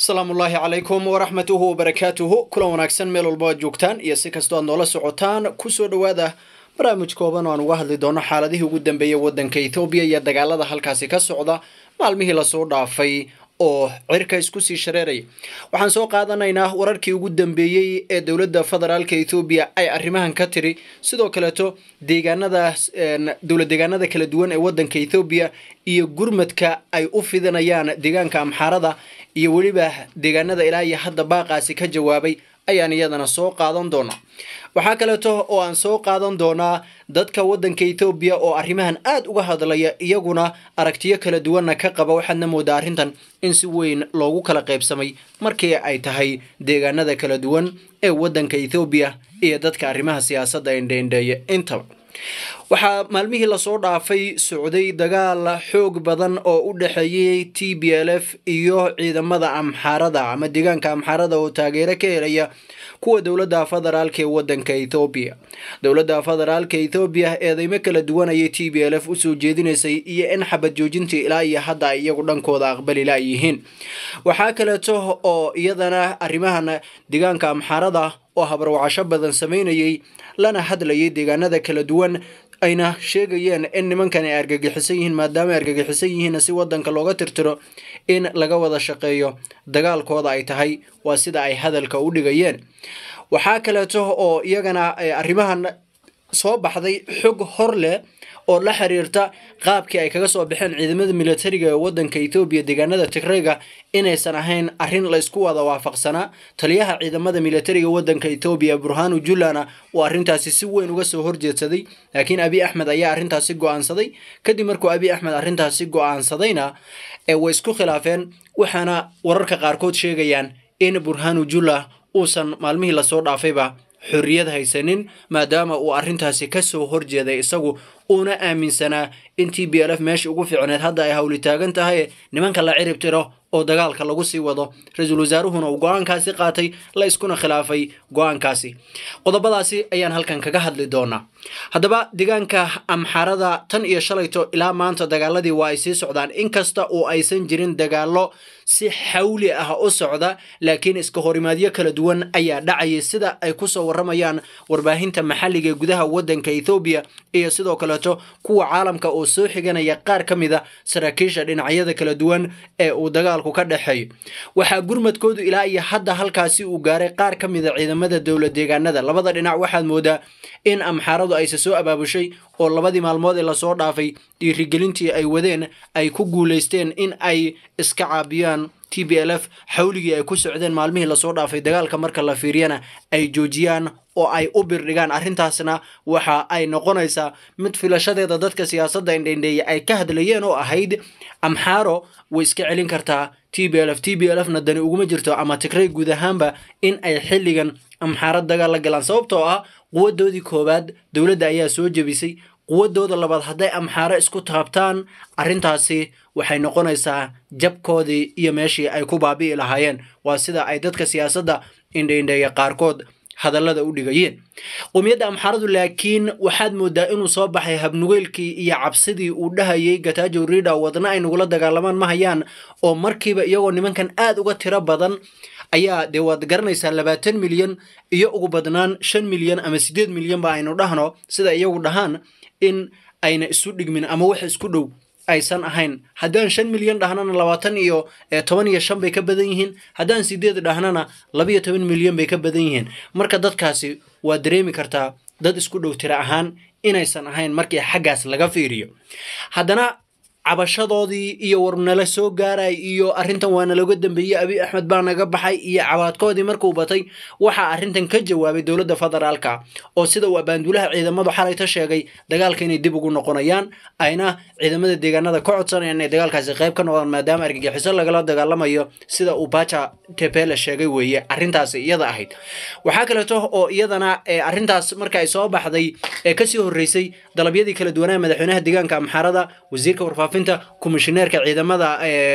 asalaamu ullaahi calaykum waraxmatuhu wabarakaatuhu kulan wanaagsan meel walba aad joogtaan iyo si kastoo aad noola socotaan kusoo dhowaada barnaamij kooban oo aan uga hadli doono xaaladihii ugu dambeeyey waddanka ethoobiya iyo dagaalada halkaasi ka socda maalmihii lasoo dhaafay oo cirka isku sii shareeraya waxaan soo qaadanaynaa wararkii ugu dambeeyey ee dowladda federaalka ethoobiya ay arrimahan ka tiri sidoo kaleeto deegaanada dowlad deegaanada kala duwan ee waddanka ethoobiya iyo gurmadka ay u fidinayaan deegaanka amxaarada iyo weliba deegaanada ilaa iyo hadda baaqaasi ka jawaabay ayaan iyadana soo qaadan doonaa waxaa kaleeto oo aan soo qaadan doonaa dadka waddanka ethoobiya oo arrimahan aada uga hadlaya iyaguna aragtiyo kala duwanna ka qaba waxaadna moodaa arrintan in si weyn loogu kala qaybsamay markii ay tahay deegaanada kala duwan ee waddanka ethoobiya iyo dadka arrimaha siyaasadda indheindheeya intaba waxaa maalmihii lasoo dhaafay socday dagaal xoog badan oo u dhexeeyey t b l f iyo ciidamada amxaarada ama deegaanka amxaarada oo taageero ka helaya kuwa dowladda federaalka ee waddanka ethoobiya dowladda federaalka ethoobiya eedeymo kala duwan ayay t b l f usoo jeedinaysay iyo in xabad joojintii ilaa iyo hadda ay iyagu dhankooda aqbali laayihiin waxaa kaleeto oo iyadana arrimahan deegaanka amxaarada oo habarwacasho badan samaynayay lana hadlayay deegaanada kala duwan ayna sheegayeen in nimankan ay argagixisan yihiin maadaama ay argagixisan yihiin si wadanka looga tirtiro in laga wada shaqeeyo dagaalkooda ay tahay waa sida ay hadalka u dhigayeen waxaa kaleeto oo iyagana arrimahan soo baxday xog hor leh oo la xiriirta qaabkii ay kaga soo baxeen ciidamada militariga ee waddanka ethoobiya deegaanada tigreyga inaysan ahayn arrin laysku wada waafaqsanaa taliyaha ciidamada militariga waddanka ethoobiya burhanu jullana uu arrintaasi si weyn uga soo horjeedsaday laakiin abi axmed ayaa arrintaasi go-aansaday kadib markuu abi axmed arrintaasi go-aansadayna way isku khilaafeen waxaana wararka qaarkood sheegayaan in burhanu julla uusan maalmihii lasoo dhaafayba xorriyad haysanin maadaama uu arrintaasi ka soo horjeeday isagu uuna aaminsanaa in t b l f meesha ugu fiicneed hadda ay hawli taagan tahay nimanka la cirib tiro oo dagaalka lagu sii wado ra-iisul wasaaruhuna uu go-aankaasi qaatay la iskuna khilaafay go-aankaasi qodobadaasi ayaan halkan kaga hadli doonaa haddaba deegaanka amxaarada tan iyo shalayto ilaa maanta dagaaladii waa ay sii socdaan inkasta oo aysan jirin dagaalo si xawli ah u socda laakiin iska horimaadyo kala duwan ayaa dhacayay sida ay kusoo waramayaan warbaahinta maxalliga ee gudaha waddanka ethoobiya iyo sidoo kaleeto kuwa caalamka oo soo xiganaya qaar ka mid a saraakiisha dhinacyada kala duwan ee uu dagaalku ka dhexeeyo waxaa gurmadkoodu ilaa iyo hadda halkaasi uu gaaray qaar ka mid a ciidamada dowlad deegaanada labada dhinac waxaad moodaa in amxaaradu ayse soo abaabushay oo labadii maalmood ee lasoo dhaafay dhiirigelintii ay wadeen ay ku guulaysteen in ay iska caabiyaan t b l f xawligii ay ku socdeen maalmihii lasoo dhaafay dagaalka marka la fiiriyana ay joojiyaan oo ay u birdhigaan arrintaasna waxa ay noqonaysaa mid filashadeeda dadka siyaasadda indhendheeya ay ka hadlayeen oo ahayd amxaaro way iska celin kartaa t b l f t b l f na dani uguma jirto ama tigrey guud ahaanba in ay xilligan amxaaro dagaal la galaan sababtoo ah quwadoodii koowaad dowladda ayaa soo jebisay quwadooda labaad hadday amxaaro isku taabtaan arrintaasi waxay noqonaysaa jabkoodii iyo meeshii ay ku baabi'i lahaayeen waa sida ay dadka siyaasadda indheindheeya qaarkood hadallada u dhigayeen qowmiyadda amxaaradu laakiin waxaad moodaa inuu soo baxay habnugeylkii iyo cabsidii uu dhahayay gatajo rida wadna ay nagula dagaalamaan ma hayaan oo markiiba iyagoo nimankan aad uga tiro badan ayaa dee waad garanaysaa labaatan milyan iyo ugu badnaan shan milyan ama siddeed milyan ba aynu dhahno sida iyagu dhahaan in ayna isu dhigmin ama wax isku dhow aysan ahayn haddaan shan milyan dhahnana labaatan iyo toban iyo shan bay ka badan yihiin haddaan sideed dhahnana labiyo toban milyan bay ka badan yihiin marka dadkaasi waa dareemi kartaa dad isku dhow tira ahaan inaysan ahayn markii xaggaas laga fiiriyo haddana cabashadoodii iyo warnala soo gaaray iyo arrintan waa naloga dambeeyey abi axmed baa naga baxay iyo cabaadkoodii markuu batay waxaa arrintan ka jawaabay dowladda federaalka oo sida uu abaanduulaha ciidamadu xalayta sheegay dagaalka inay dib ugu noqonayaan ayna ciidamada deegaanada ka codsanayaan inay dagaalkaasi qayb ka noqdaan maadaama argagixiso lagala dagaalamayo sida uu baja tepele sheegay weeye arrintaasi iyada ahayd waxaa kaleeto oo iyadana arrintaas marka ay soo baxday ee kasii horreysay dalabyadii kala duwanaa madaxweynaha deegaanka amxaarada wasiirka warfaafinta komishineerka ciidamada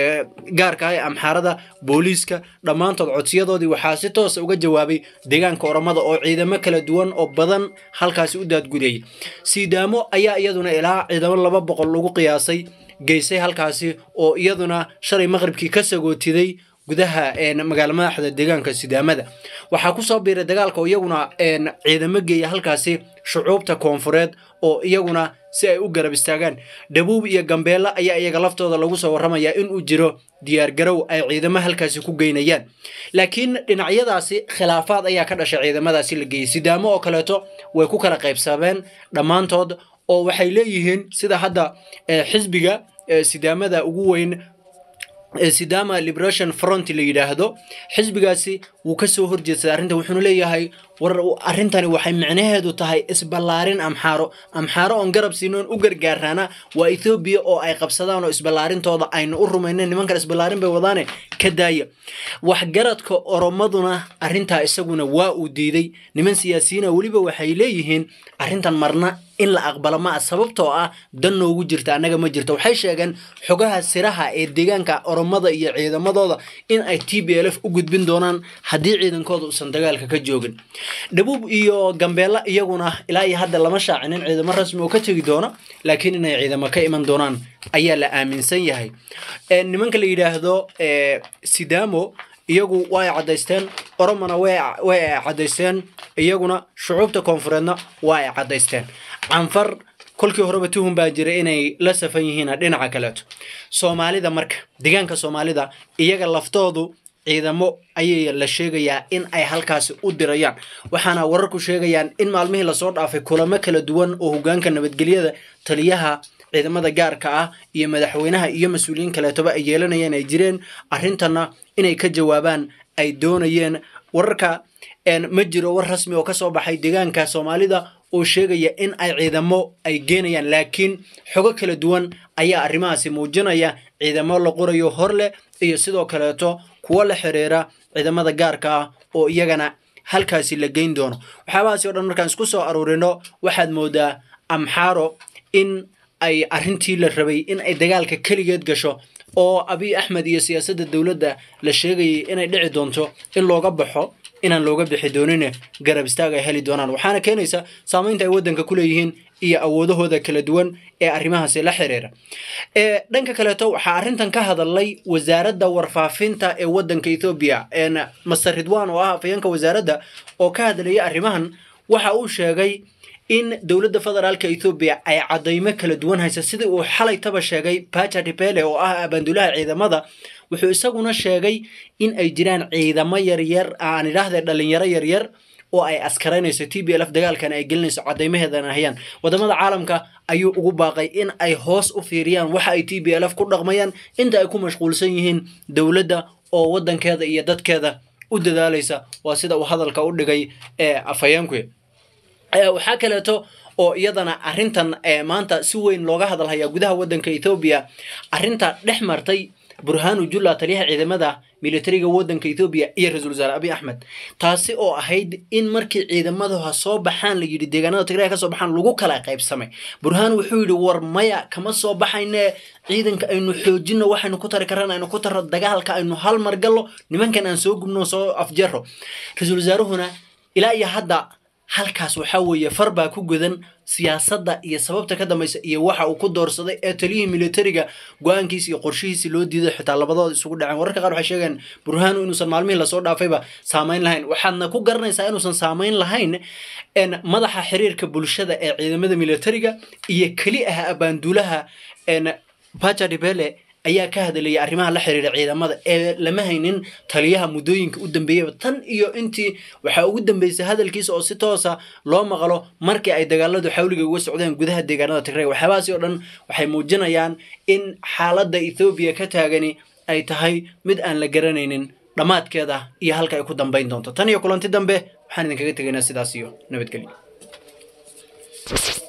gaarka ah ee amxaarada booliiska dhammaantood codsiyadoodii waxaa si toosa uga jawaabay deegaanka oramada oo ciidamo kala duwan oo badan halkaasi u daadgudayay siidaamo ayaa iyaduna ilaa ciidamo laba boqol lagu qiyaasay geysay halkaasi oo iyaduna shalay maqribkii ka sagootiday gudaha magaala madaxda deegaanka sidaamada waxaa kusoo biiray dagaalka oo iyaguna ciidamo geeya halkaasi shucuubta koonfureed oo iyaguna si ay u garab istaagaan dhabuub iyo gambeelle ayaa iyaga laftooda lagu soo warramayaa inuu jiro diyaargarow ay ciidamo halkaasi ku geynayaan laakiin dhinacyadaasi khilaafaad ayaa ka dhashay ciidamadaasi la geeyey sidaamo oo kaleeto way ku kala qaybsameen dhammaantood oo waxay leeyihiin sida hadda xisbiga sidaamada ugu weyn sidama liberation front la yidhaahdo xisbigaasi wuu ka soo horjeedsaday arrintan wuxuuna leeyahay war arrintani waxay micnaheedu tahay isballaarin amxaaro amxaaro oon garab siinoon u gargaaraana waa ethoobiya oo ay qabsadaan oo isballaarintooda aynu u rumaynen nimankan isballaarin bay wadaane ka daaya waxgaradka oromaduna arrintaa isaguna waa uu diiday niman siyaasiyiina weliba waxay leeyihiin arrintan marna in la aqbalo ma ah sababtoo ah dan noogu jirta annaga ma jirto waxay sheegeen xogaha siraha ee deegaanka oromada iyo ciidamadooda in ay t b l f u gudbin doonaan haddii ciidankooda uusan dagaalka ka joogin dhabuub iyo gambeella iyaguna ilaa iyo hadda lama shaacinin ciidamo rasmi oo ka tegi doona laakiin inay ciidamo ka iman doonaan ayaa la aaminsan yahay nimanka la yidhaahdo sidamo iyagu way caddaysteen oromona way ay caddaysteen iyaguna shucuubta koonfureedna waa ay caddaysteen canfar kolkii horeba tuhun baa jira inay la safan yihiin dhinaca kaleeto soomaalida marka deegaanka soomaalida iyaga laftoodu ciidamo ayay la sheegayaa in ay halkaasi u dirayaan waxaana wararku sheegayaan in maalmihii lasoo dhaafay kulamo kala duwan oo hogaanka nabadgelyada taliyaha ciidamada gaarka ah iyo madaxweynaha iyo mas-uuliyiin kaleetoba ay yeelanayeen ay jireen arrintanna inay ka jawaabaan ay doonayeen wararka ma jiro war rasmi oo kasoo baxay deegaanka soomaalida oo sheegaya in ay ciidamo ay geenayaan laakiin xogo kala duwan ayaa arrimahaasi muujinaya ciidamo la qorayo hor leh iyo sidoo kaleeto kuwo la xiriira ciidamada gaarka ah oo iyagana halkaasi la geyn doono waxyaabahaasi o dhan markaan isku soo aruurino waxaad moodaa amxaaro in ay arrintii la rabay in ay dagaalka keligeed gasho oo abiy axmed iyo siyaasadda dowladda la sheegayay inay dhici doonto in looga baxo inaan looga bixi doonine garab istaag ay heli doonaan waxaana keenaysa saamaynta ay waddanka ku leeyihiin iyo awoodahooda kala duwan ee arrimahaasi la xiriira dhanka kaleeto waxaa arrintan ka hadalay wasaaradda warfaafinta ee waddanka ethoobiya master ridwan oo ah afayeenka wasaaradda oo ka hadlaya arrimahan waxa uu sheegay in dowladda federaalka ethoobiya ay caddaymo kala duwan haysa sidii uu xalaytaba sheegay baja dipele oo ah abaandulaha ciidamada wuxuu isaguna sheegay in ay jiraan ciidamo yaryar aan idhaahde dhalinyaro yaryar oo ay askaraynayso t b l f dagaalkan ay gelinayso caddaymaheedana hayaan wadamada caalamka ayuu ugu baaqay in ay hoos u fiiriyaan waxa ay t b l f ku dhaqmayaan inta ay ku mashquulsan yihiin dowladda oo waddankeeda iyo dadkeeda u dadaalaysa waa sida uu hadalka u dhigay ee afhayeenku waxaa kaleeto oo iyadana arrintan maanta si weyn looga hadalhayaa gudaha waddanka ethoobiya arrinta dhex martay burhanu julla taliyaha ciidamada militariga waddanka ethoobiya iyo ra-isul wasaare abiy axmed taasi oo ahayd in markii ciidamadaha soo baxaan la yidhi deegaanada tigray ka soo baxaan lagu kala qaybsamay burhaan wuxuu yidhi war maya kama soo baxayne ciidanka aynu xoojino waxaynu ku tari karaan aynu ku taro dagaalka aynu hal mar gallo nimankan aan soo gubno soo afjaro ra-isul wasaaruhuna ilaa iyo hadda halkaas waxaa weeye far baa ku godan siyaasadda iyo sababta ka dambaysa iyo waxa uu ku doorsaday ee taliyihii militariga go-aankiisi iyo qorshihiisi loo diiday xitaa labadooda isugu dhaceen wararka qaar waxay sheegeen burhaanu inuusan maalmihii lasoo dhaafayba saamayn lahayn waxaadna ku garanaysaa inuusan saamayn lahayn madaxa xiriirka bulshada ee ciidamada militariga iyo keli ah abaanduulaha baja dibele ayaa ka hadlayay arrimaha la xiriira ciidamada ee lama haynin taliyaha muddooyinka u dambeeyaba tan iyo intii waxaa ugu dambeysay hadalkiisa oo si toosa loo maqlo markii ay dagaaladu xawliga uga socdeen gudaha deegaanada tigray waxyaabahaasi oo dhan waxay muujinayaan in xaaladda ethoobiya ka taagani ay tahay mid aan la garanaynin dhammaadkeeda iyo halka ay ku dambayn doonto tan iyo kulanti dambe waxaan idinkaga tegaynaa sidaas iyo nabadgelyo